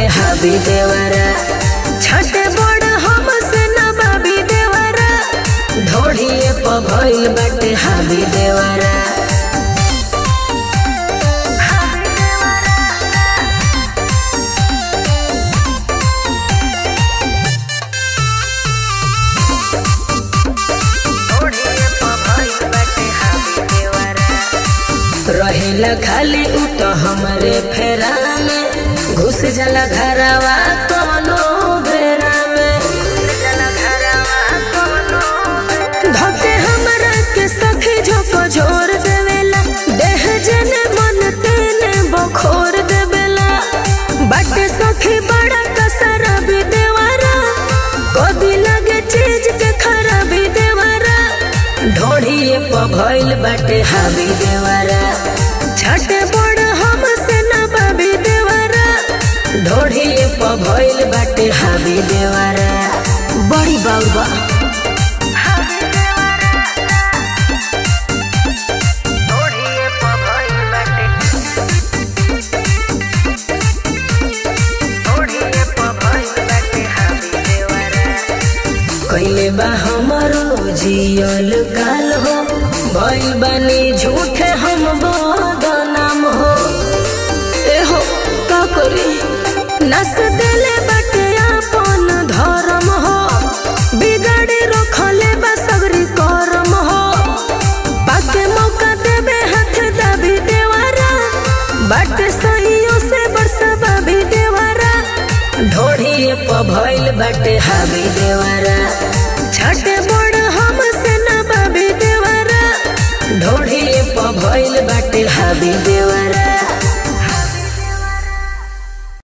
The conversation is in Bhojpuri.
हाबी देवरा छठे बड़ हमसे न बाबी देवरा ढोढ़िए प भइल बाटे हाबी देवरा रहेला खाली उ तो हमरे फेरा में घुस जाला घरवा कोनो बेरा में धके हमरा के सखी झोको झोर देवेला देह जने मन तेने बखोर देवेला बाटे सखी बड़ा कसरा भी देवारा कभी लगे चीज के खराबी देवारा ढोढ़िए प भइल बाटे हावी देवारा छठे बड़ हमसे न बाबी देवारा ढोढ़िए प भइल बाटे हावी देवारा बड़ी बाबा कैले बा हमरो जियल काल हो भइल बानी झूठे हम बदनाम हो ए हो का करी नस देले बाटे अपन धर्म हो बिगाड़े रखले बा सगरी करम हो पाके मौका देबे हाथ दाबी देवारा बाटे सहियो से बरसा बाबी देवारा ढोढ़िए प भइल बाटे हाबी देवारा छठे बड़ हमसे न बाबी देवारा ढोढ़िए प भइल बाटे हाबी देवारा